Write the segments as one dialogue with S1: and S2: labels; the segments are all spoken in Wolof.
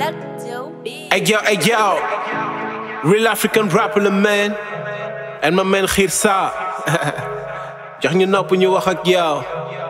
S1: Let Joe be.
S2: Hey yo, hey yo, real African rapper la man and my man xiir saa jox ñu nopp ñu wax ak yow.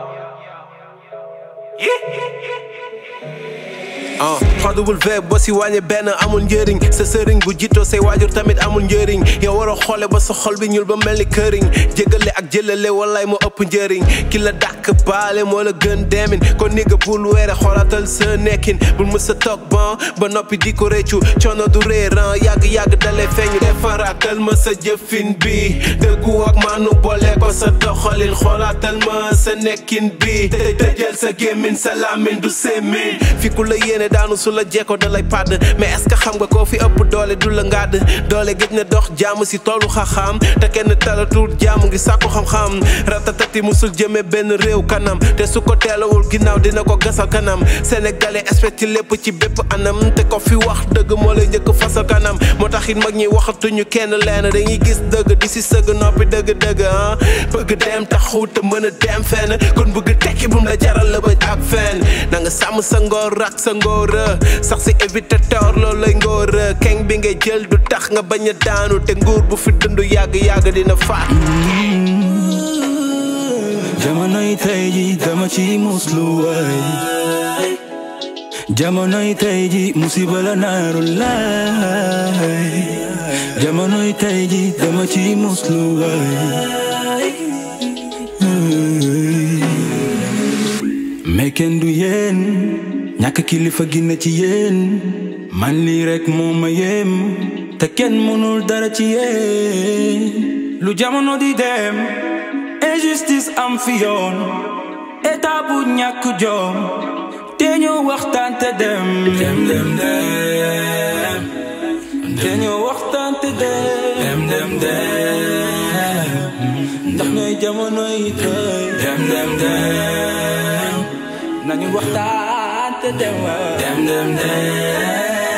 S2: ah xaduwul boo si wàññi benn amul njëriñ sa sëriñ bu jiitoo say waajur tamit amul njëriñ yow war a xoole ba sa xol bi ñuul ba mel ni këriñ jégale ak jëlale wallaay moo ëpp njëriñ ki la dàkk baale moo la gën demin kon ni nga bul weere xoolaatal sa nekkin bul mës a toog ban ba noppi di ko réccu coono du réeran yàgg-yàgg dalee feeñ defaraatal ma sa jëfin bi dëggu ak maanu boole ko sa doxalin xoolaatal ma sa nekkin bi te tëjal sa gémmin sa làmmiñ du semmin fi ku la yéene daanu su la jekko da lay pàdd mais est-ce que xam nga koo fi ëpp doole du la ngàdd doole gëj na dox jàmm si toolu xaxaam te kenn talatul jàmm ngi sàkku xam-xam ratatati musul jëme benn réew kanam te su ko teelawul ginnaaw dina ko gasal kanam sénégalais expect ci lépp ci bépp anam te ko fi wax dëgg moo lay njëkk fasal kanam moo tax it mag ñi waxatuñu kenn leen dañuy gis dëgg di si sëgg noppi dëgg dëgg ah bëgg dem taxu te mën a dem fenn kon bëgg tekki bum la jaral la bëj ak fenn na nga sàmm sa ngoor ak sa ngoor sax si évitateur loolu lay ngóor keng bi ngay jël du tax nga bañ a daanu te nguur bu fi dund yàgg-yàgg dina faat
S3: jamonoy tey ji dama ci muslu waay jamonoy tey ji musiba la naaru laay jamonoy tey ji dama ci muslu waay mais kenn du yéen ñàkk kilifa gi na ci yéen man lii rek moo ma yéem te kenn mënul dara ci yéen lu jamono di dem injustice am fi yoon état bu ñàkk jom te ñoo waxtaan te dem dem dem dem te ñoo waxtaan te dem dem dem dem ndax ñooy jamono yi tey dem dem dem nañu waxtaan te dem dem dem dem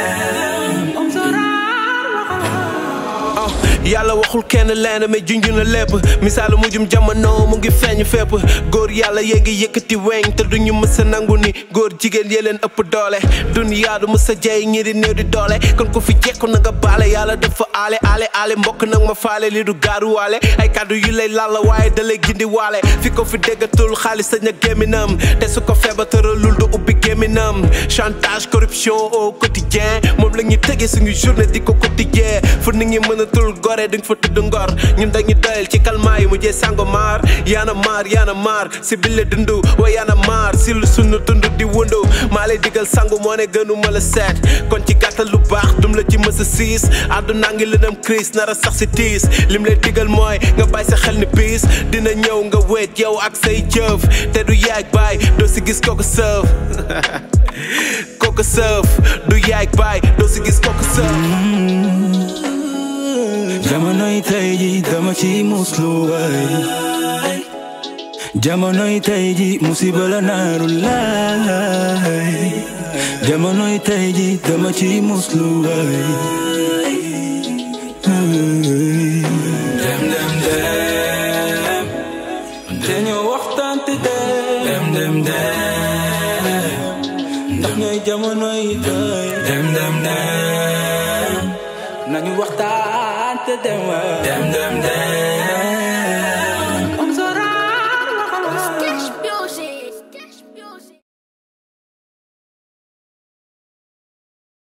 S2: yàlla waxul kenn leen mais junj na lépp misaalu mujjum jamono mu ngi feeñ fépp góor yàlla yee ngi yëkkati weñ te duñu mës a nangu ni góor jigéen yee leen ëpp doole duniyaa du mës a jey ñi di néew di doole kon ku fi jekku na nga baale yàlla dafa aale aale aale mbokk nag ma faale li du gaaruwaale ay kàddu yu lay lalla waaye da lay gindi waale fi ko fi déggatul xaalis sañ a gémminam te su ko feebar tëralul du ubbi gémminam chantage corruption au quotidien moom la ñuy tege suñu journée di ko quotidien fu nit ñi mënatul gore duñ fa tudd ngor ñun dañu doyal ci kalmaa yi mujjee sango maar yaana maar yaana maar si bille dundu wa yaana maar si lu sunu dund di wundu maa lay digal sangu moo ne gënu ma la seet kon ci gàttal lu baax dum la ci mës a siis àdduna ngi lëndëm crise nara sax si tiis lim lay digal mooy nga bàyyi sa xel ni biis dina ñëw nga wéet yow ak say jëf te du yaay baay doo si gis kooku sëf kooku sëf du yaay baay doo si gis kooku sëf
S3: jamonoy tey ji dama ci muslu waay jamonoy tey ji musiba la naaru laay jamonoy tey ji dama ci muslu waay dem dem dem te ñoo waxtaan te dem dem dem ndax ñooy jamonoy tey dem dem dem nañu waxtaan te dem dem dem dem